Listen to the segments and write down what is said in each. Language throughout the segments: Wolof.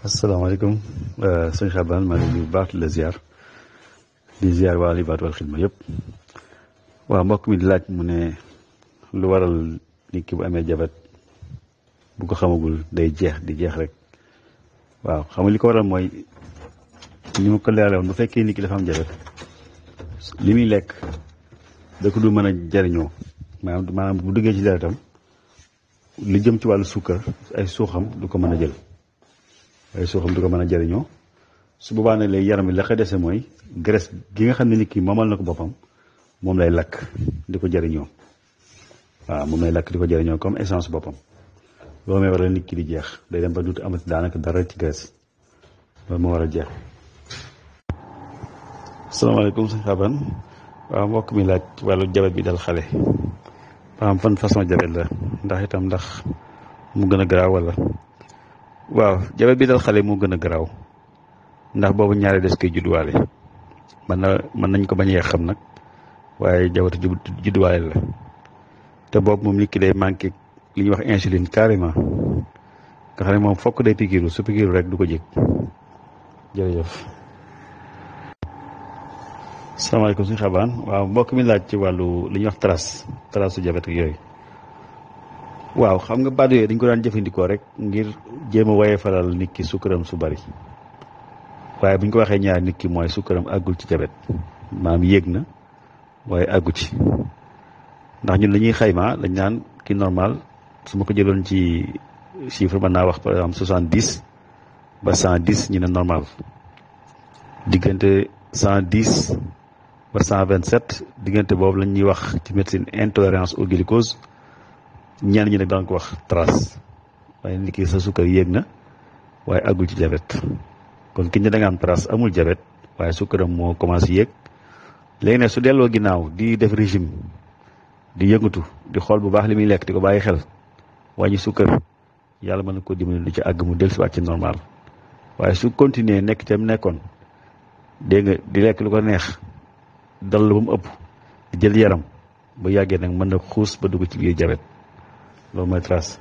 asalaamaaleykum sëñ Xaban maa ngi nuyu bu baax di la ziar di ziar waa Libaat wal Xidma yëpp waaw mbokk mi di laaj mu ne lu waral nit ki bu amee jabet bu ko xamagul day jeex di jeex rek waaw xam nga li ko waral mooy ni ma ko leerale woon bu fekkee nit ki dafa am jabet li muy lekk da ko du mën a jariñoo maanaam maanaam bu duggee ci deretam li jëm ci wàllu suukar ay suuxam du ko mën a jël ay suuxam du ko mën a jariñoo su boobaa nag léegi yaram bi la koy dese mooy graisse gi nga xam ne nit ki moomal na ko boppam moom lay lakk di ko jariñoo waaw moom lay lakk di ko jariñoo comme essence boppam loolu may waral nit ki di jeex day dem ba dut amati daanaka dara ci graisse loolu moo war a jeex. asalaamaaleykum sëñ Xaban waaw mbokk mi laaj wàllu jabet bi dal xale ba xam fan façon jabet la ndax itam ndax mu gën a garaaw wala. waaw jabet bi dal xale moo gën a garaaw ndax boobu ñaari des koy judduwaale mën na mën nañ ko bañ a xam nag waaye jabetu judduwaale la te boobu moom nit ki day manqué li ñuy wax insuline carrément nga xam ne moom fokk day pikiiru su pikiiru rek du ko jég jërëjëf. salaamaaleykum suñu xabaan waaw mbokk mi laaj ci wàllu li ñuy wax trace trace su jabet ak yooyu. waaw xam nga baat yooyu dañ ko daan jëfandikoo rek ngir jéem a waye faral nit ki sukkaram su bari waaye bu ñu ko waxee ñaar nit ki mooy sukkaram àggul ci jabet maam yéeg na waaye àggu ci ndax ñun dañuy xayma dañ naan ki normal su ma ko jëloon ci chiffre mën naa wax par exemple soixante dix ba cent dix ñu ne normal diggante cent dix ba cent vingt sept diggante boobu lañ ñuy wax ci médecine intolérance au glucose ñenn ñi nag daan ko wax trace waaye nit ki sa sukkar yéeg na waaye àggul ci jabet kon ki ñu da nga am trace amul jabet waaye sukkaram moo commencé yéeg léegi nag su delloo ginnaaw di def régime di yëngatu di xool bu baax li muy lekk di ko bàyyi xel wàññi sukkar yàlla mën na ko dimbali lu ci àgg mu dellusiwaat ci normal waaye su continuer nekk ca mu nekkoon dégg nga di lekk lu ko neex dal la ba mu ëpp di jël yaram ba yàggee nag mën na xuus ba dugg ci biir jabet loolu mooy trace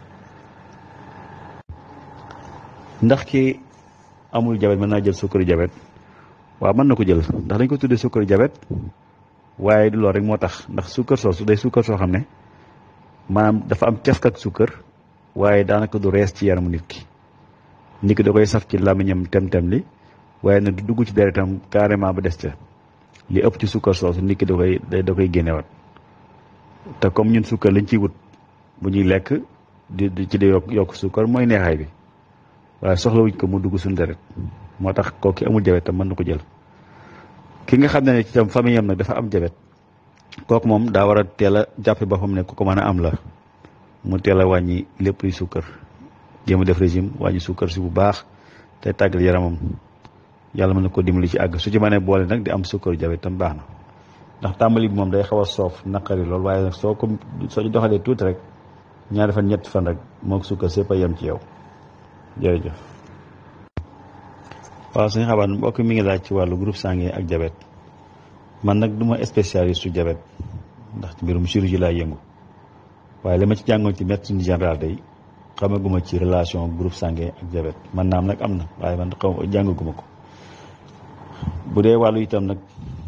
ndax ki amul jabet mën naa jël sukkaru jabet waaw mën na ko jël ndax dañ ko tuddee sukkaru jabet waaye du loolu rek moo tax ndax sukkar soosu day sukkar soo xam ne maanaam dafa am cafka ak sukkar waaye daanaka du rees ci yaramu nit ki nit ki da koy saf ci làmmiñam tem-tem li waaye nag du dugg ci deretam carrément ba des ca li ëpp ci sukkar soosu nit ki da koy da koy génnewaat te comme ñun sukkar lañ ciy wut bu ñuy lekk di di ci di yokk yokk suukar mooy neexaay bi waaye soxlawuñ ko mu dugg suñu deret moo tax kooku amul jabet tam mën na ko jël ki nga xam ne ci tam famille am nag dafa am jabet kooku moom daa war a teel a jàppe boppam ne ku ko mën a am la mu teel a wàññi lépp luy suukar jéem a def régime wàññi suukar si bu baax te tàggal yaramam yàlla mën na ko dimbali ci àgg su ci mënee boole nag di am suukaru jabet tam baax na ndax tàmbali bi moom day xaw a soof naqari lool waaye nag soo ko soo ci doxalee tuuti rek ñaari fan ñetti fan rek moo ko sukkar sépp a yem ci yow jërëjëf waaw suñu xabaar mbokk mi ngi laaj ci wàllu groupe sanguin ak jabet man nag du ma spécialiste su jabet ndax ci mbirum chirurgie laa yëngu waaye li ma ci jàngoon ci médecine générale day xamaguma ci relation groupe sanguin ak jabet man naam nag am na waaye man xaw jàngaguma ko bu dee wàllu itam nag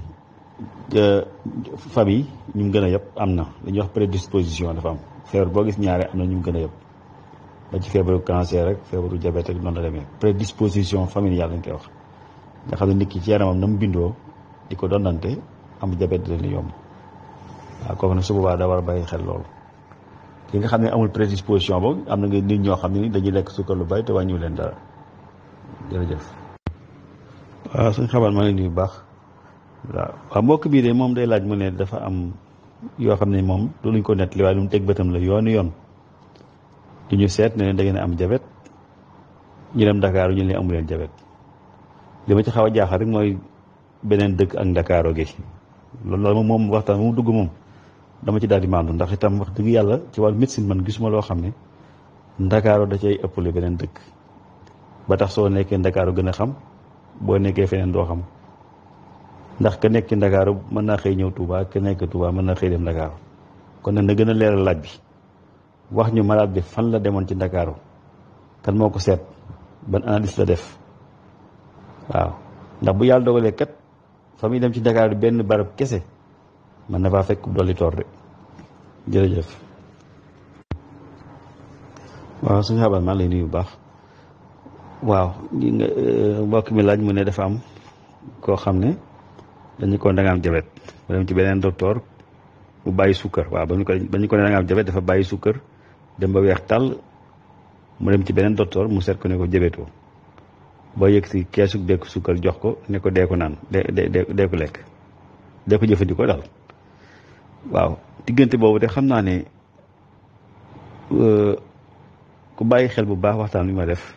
famille ñu mu gën a yëpp am na li ñuy wax prédisposition dafa am feebar boo gis ñaare am na ñu mu gën a yëpp ba ci feebaru cancer rek feebaru diabète rek noonu la demee prédisposition familiale lañ koy wax nga xam ne nit ki ci yaramam na mu bindoo di ko dondante am diabète di leen yomb waaw kooku nag su boobaa daa war a bàyyi xel loolu ki nga xam ne amul prédisposition boobu am na nga nit ñoo xam ne ni dañuy lekk sukkar lu bari te wàññiwu leen dara jërëjëf waaw suñ xabaar maa ngi nuyu bu baax waaw waaw mbokk bii de moom day laaj mu ne dafa am yoo xam ne moom du luñ ko nettali waaye lu mu teg bëtam la yoonu yoon du ñu seet ne da ngeen am jabet ñu dem Dakar ñu ne amu leen jabet li ma ci xaw a jaaxal rek mooy beneen dëkk ak Ndakaaro gi loolu loolu moom waxtaan mu dugg moom dama ci daal di maandu ndax itam wax dëgg yàlla ci wàllu médecine man gisuma loo xam ne Ndakaaro da cay ëppale beneen dëkk ba tax soo nekkee Ndakaaro gën a xam boo nekkee feneen doo xam ndax ka nekk ci Ndakaaru mën naa xëy ñëw Touba ka nekk Touba mën naa xëy dem Ndakaaru kon nag na gën a leeral laaj bi wax ñu malade bi fan la demoon ci Ndakaaru kan moo ko seet ban analyse la def waaw ndax bu yàlla dogalee kat fa muy dem ci Dakar benn barab kese man na faa fekk dolli toor de jërëjëf waaw suñu xabaar maa ngi lay nuyu bu baax waaw li nga mbokk mi laaj mu ne dafa am koo xam ne dañu ko da nga am jabet mu dem ci beneen docteur mu bàyyi sukkar waaw ba ñu ko ba ñu ko ne da nga am jabet dafa bàyyi sukkar dem ba weex tàll mu dem ci beneen docteur mu seet ko ne ko jabetoo boo yëg si keesu bekk sukkar jox ko ne ko dee ko naan dee dee dee ko lekk dee ko jëfandikoo daal waaw diggante boobu de xam naa ne ku bàyyi xel bu baax waxtaan bi ma def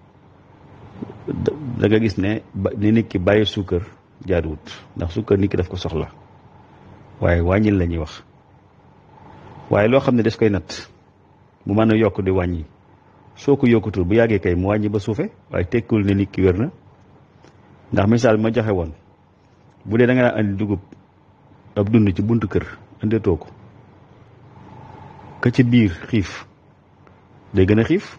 da nga gis ne ni nit ki bàyyi sukkar jaaduwut ndax sukkar nit ki daf ko soxla waaye wàññil la ñuy wax waaye loo xam ne des koy natt mu mën a yokk di wàññi soo ko yokkutul bu yàggee kay mu wàññi ba suufe waaye tekkiwul ne nit ki wér na ndax misaal bi ma joxe woon bu dee da nga daan andi dugub ab dund ci buntu kër andetoo ko ka ci biir xiif day gën a xiif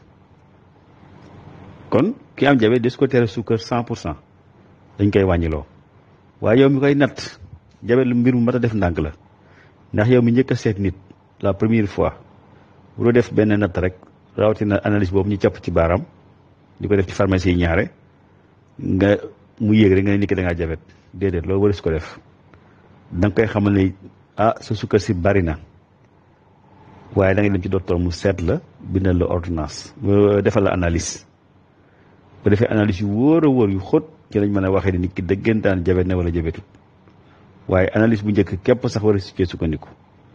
kon ki am jabe des ko tere suukar cent pour cent dañ koy wàññiloo waaye yow mi koy natt jabe lu mbir mu mat a def ndànk la ndax yow mi njëkk a seet nit la première fois bu doo def benn natt rek rawatina analyse boobu ñu capp ci baaraam di ko def ci pharmacie yi ñaare nga mu yéeg rek nga ne nit ki da ngaa jabet déedéet loolu waris ko def da nga koy xamal ne ah sa sukkar si bari na waaye da ngay dem ci docteur mu seet la bindal la ordonnance defal la analyse bu defee analyse yu wóor a wóor yu xóot ci lañ mën a waxee ni nit ki dëggantaan jabet na wala jabetut waaye analyse bu njëkk képp sax war a cee sukkandiku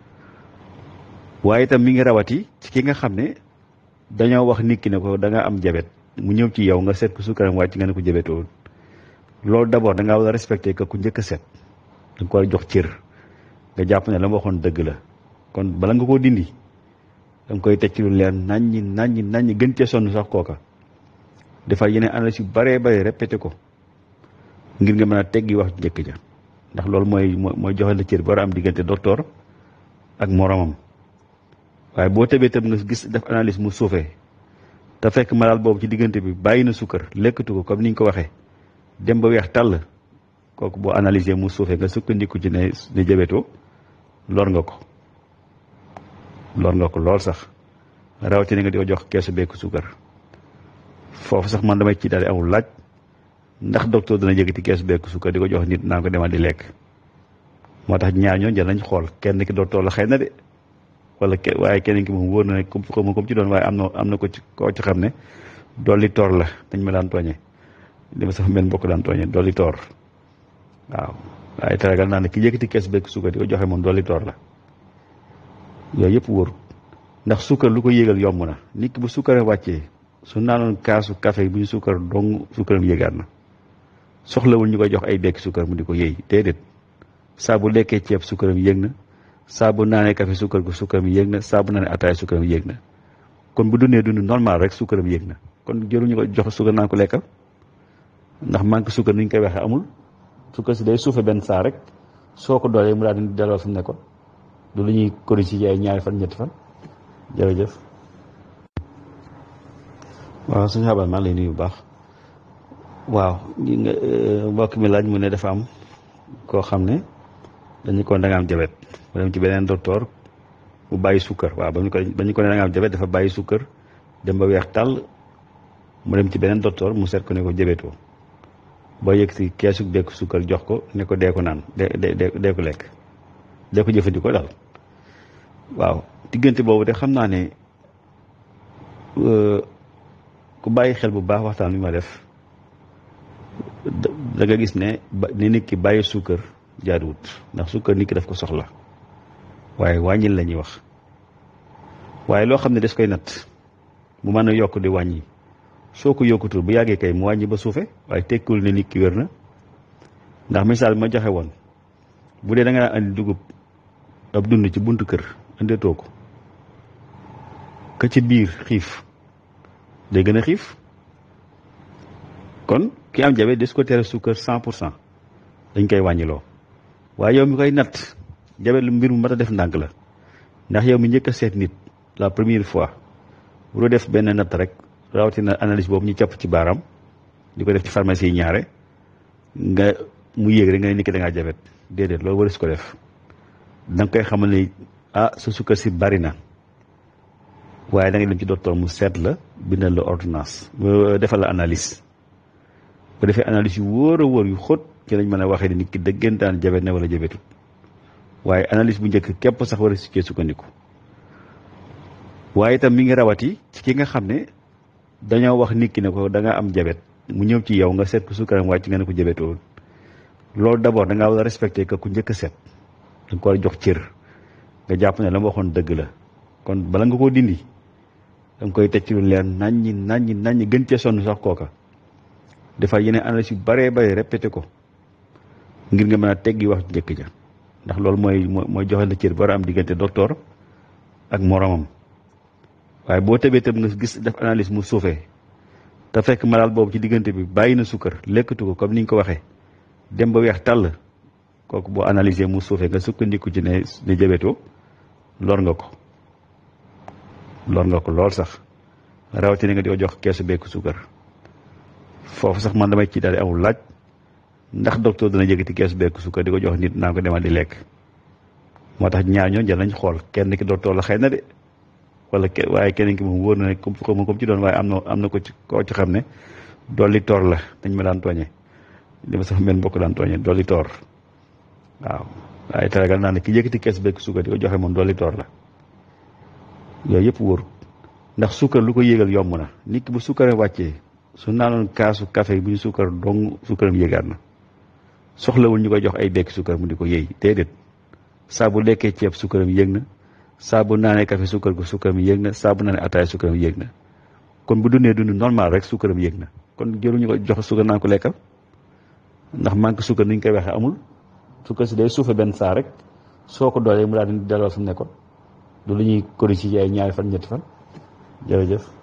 waaye itam mi ngi rawati ci ki nga xam ne dañoo wax nit ki ne ko da nga am jabet mu ñëw ci yow nga seet ko sukkaram wàcc nga ne ko jabetoo loolu d'abord da ngaa war a respecté que ku njëkk a seet da nga ko war a jox cër nga jàpp ne la ma waxoon dëgg la kon bala nga koo dindi da nga koy teg ci lu leer naññi naññi naññi gën cee sonn sax kooka defar yeneen analyse yu baree bare répété ko ngir nga mën a teggi wax njëkk ja ndax loolu mooy mooy joxe la cër bi war a am diggante docteur ak moromam waaye boo tëbee tam nga gis def analyse mu suufee te fekk malade boobu ci diggante bi bàyyi na sukkar lekkatu ko comme ni ñu ko waxee dem ba weex tàll kooku boo analyser mu suufee nga sukkandiku ci ne ne jabetoo lor nga ko lor nga ko lool sax rawatina nga di ko jox keesu bekk sukkar foofu sax man damay ci daal di amul laaj ndax docteur dana yëkkati keesu bekk sukkar di ko jox nit naa ko demal di lekk moo tax ñaar ñoo jël nañ xool kenn ki docteur la xëy na de wala ke waaye keneen ki moom wóor na ne comme comme ci doon waaye am na am na ko ci koo ci xam ne dolli toor la dañ ma daan tooñee li ma sama benn mbokk daan tooñee dolli toor waaw waaye teragal naa ne ki yëkkati kees bekk suukar di ko joxe moom dolli toor la yooyu yëpp wóor ndax suukar lu ko yéegal yomb na nit ki bu suukar wàccee su naanoon kaasu café bu ñu suukar dong suukaram yéegaat na soxlawul ñu koy jox ay bekk suukar mu di ko yéey déedéet saa bu lekkee ceeb suukaram yéeg na saa bu naanee café suukar gu suukaram yéeg na saa bu naanee ataay suukaram yéeg na kon bu dundee dund normal rek suukaram yéeg na kon jëruñu ko jox suukar naan ko lekkal ndax manque suukar ni ñu koy waxee amul suukar si day suufe benn saa rek soo ko doolee mu daal di delloo fi mu nekkoon du lu ñuy corriger ci ay ñaari fan ñetti fan jërëjëf. waaw suñu xabaar maa ngi lay nuyu bu baax waaw li nga mbokk mi laaj mu ne dafa am koo xam ne dañu ko da nga am jabet mu dem ci beneen docteur mu bàyyi sukkar waaw ba ñu ko ba ñu ko ne da nga am jabet dafa bàyyi sukkar dem ba weex tàll mu dem ci beneen docteur mu seet ko ne ko jabetoo boo yëg si keesu bekk sukkar jox ko ne ko dee ko naan dee dee dee ko lekk dee ko jëfandikoo daal waaw diggante boobu de xam naa ne ku bàyyi xel bu baax waxtaan bi ma def da nga gis ne ni nit ki bàyyi sukkar jaaduwut ndax sukkar nit ki daf ko soxla waaye wàññil la ñuy wax waaye loo xam ne des koy natt mu mën a yokk di wàññi soo ko yokkutul bu yàggee kay mu wàññi ba suufe waaye tekkiwul ne nit ki wér na ndax misaal bi ma joxe woon bu dee da nga daan andi dugub ab dund ci buntu kër andetoo ko ka ci biir xiif day gën a xiif kon ki am jabe des ko tere suukar cent pour cent dañ koy wàññiloo waaye yow mi koy natt jabe lu mbir mu mat a def ndànk la ndax yow mi njëkk a seet nit la première fois bu doo def benn natt rek rawatina analyse boobu ñu capp ci baaraam di ko def ci pharmacie yi ñaare nga mu yéeg rek nga ne nit ki da ngaa jabet déedéet loolu war su ko def da nga koy xamal ne ah sa sukkar si bari na waaye da nga dem ci docteur mu seet la bindal la ordonnance defal la analyse bu defee analyse yu wóor a wóor yu xóot ci lañ mën a waxee ni nit ki dëggantaan jabet na wala jabetut waaye analyse bu njëkk képp sax war a cee sukkandiku waaye itam mi ngi rawati ci ki nga xam ne dañoo wax nit ki ne ko da nga am jabet mu ñëw ci yow nga seet ko sukkaram wàcc nga ne ko jabetoo loolu d'abord da ngaa war a respecté que ku njëkk a seet da nga ko war a jox cër nga jàpp ne la ma waxoon dëgg la kon bala nga koo dindi da nga koy teg ci lu leer naññi naññi naññi gën cee sonn sax kooka dafa yeneen analyse yu baree bare répété ko ngir nga mën a teggi wax njëkk ja ndax loolu mooy mooy joxe na cër ba war a am diggante docteur ak moromam waaye boo tëbee tëb nga gis def analyse mu suufee te fekk malade boobu ci diggante bi bàyyi na sukkar lekkatu ko comme ni nga ko waxee dem ba weex tàll kooku boo analyser mu suufee nga sukkandiku ci ne ne jabetoo lor nga ko lor nga ko lool sax rawatina nga di ko jox keesu bekk sukkar foofu sax man damay ci daal di amul laaj ndax docteur dana yëkkati keesu bekk sukkar di ko jox nit naa ko demal di lekk moo tax ñaar ñoo jël nañ xool kenn ki docteur la xëy na de wala ke waaye keneen ki moom wóor na ne comme comme ci doon waaye am na am na ko ci koo ci xam ne dolli toor la dañ ma daan tooñee li ma sama mel mbokk daan tooñee dolli toor waaw waaye teragal naa ne ki yëkkati kees bekk sukkar di ko joxe moom dolli toor la yooyu yëpp wóor ndax sukkar lu ko yéegal yomb na nit ki bu sukkaree wàccee su naanoon kaasu café bu ñu sukkar dong sukkaram yéegaat na soxlawul ñu koy jox ay bekk sukkar mu di ko yéey déedéet saa bu lekkee ceeb sukkaram yéeg na saa bu naanee café sukkar gu sukkaram yéeg na saa bu naanee ataay sukkaram yéeg na kon bu dundee dund normal rek sukkaram yéeg na kon jëruñu ko jox sukkar naan ko lekkal ndax manque sukkar ni ñu koy waxee amul sukkar si day suufe benn saa rek soo ko doolee mu daal di delloo fi mu nekkoon du lu ñuy corriger ci ay ñaari fan ñetti fan jërëjëf